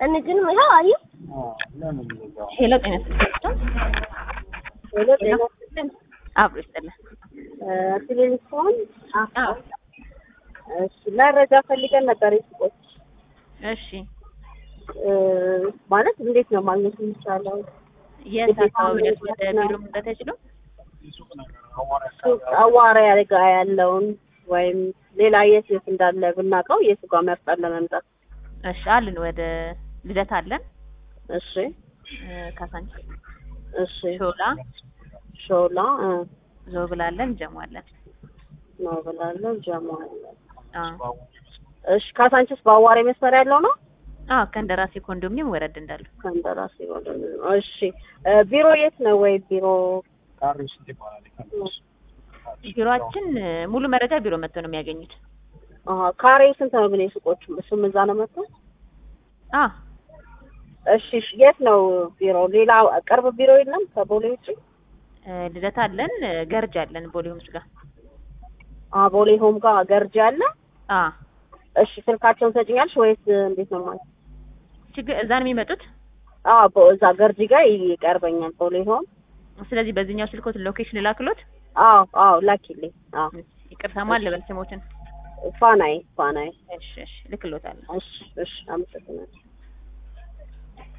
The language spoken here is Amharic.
እንግዲህ ይኸው አዩ ሄሎ ጤና ይስጥልኝ። ሄሎ ጤና ይስጥልኝ። አብሮ ይስጥልን። ቴሌቪዥን አዎ እሺ፣ መረጃ ፈልገን ነበር የሱቆች እሺ። ማለት እንዴት ነው ማግኘት የሚቻለው? የት አካባቢ ደስ ወደ ቢሮ መምጣት አይችሉም? ሱቅ አዋራ ጋ ያለውን ወይም ሌላ የት የት እንዳለ ብናውቀው የቱ ጋር መርጠን ለመምጣት። እሺ አለን። ወደ ልደት አለን፣ እሺ ካሳንቺስ፣ እሺ ሾላ፣ ሾላ እ ዞብል አለን፣ ጀሞ አለን። ነው ብላለሁ። ጀሞ አለ። አዎ እሺ ካሳንቺስ በአዋሬ መስመር ያለው ነው። አዎ ከእንደራሴ ኮንዶሚኒየም ወረድ እንዳሉ። ከንደራሴ ወደ እሺ እ ቢሮ የት ነው? ወይ ቢሮ ቢሮአችን ሙሉ መረጃ ቢሮ መጥተው ነው የሚያገኙት። አሀ ካሬው ስንት ነው ግን የሱቆቹ? እሱም እዛ ነው መጥቶ አ እሺ እሺ፣ የት ነው ቢሮ? ሌላ ቅርብ ቢሮ የለም ከቦሌ ውጭ? ልደት አለን፣ ገርጅ አለን፣ ቦሌ ሆምስ ጋር። አ ቦሌ ሆም ጋር ገርጂ አለ። አ እሺ ስልካቸውን ሰጭኛልሽ ወይስ እንዴት ነው ማለት? ችግር እዛ ነው የሚመጡት። አ ቦ- እዛ ገርጂ ጋር ይቀርበኛል ቦሌ ሆም። ስለዚህ በዚህኛው ስልኮት ሎኬሽን ልላክሎት። አዎ አዎ ላኪልኝ። አዎ ይቅርታ ማን ልበል ስሞትን? ፋናይ ፋናይ። እሺ እሺ ልክሎታለሁ። እሺ እሺ አመሰግናለሁ።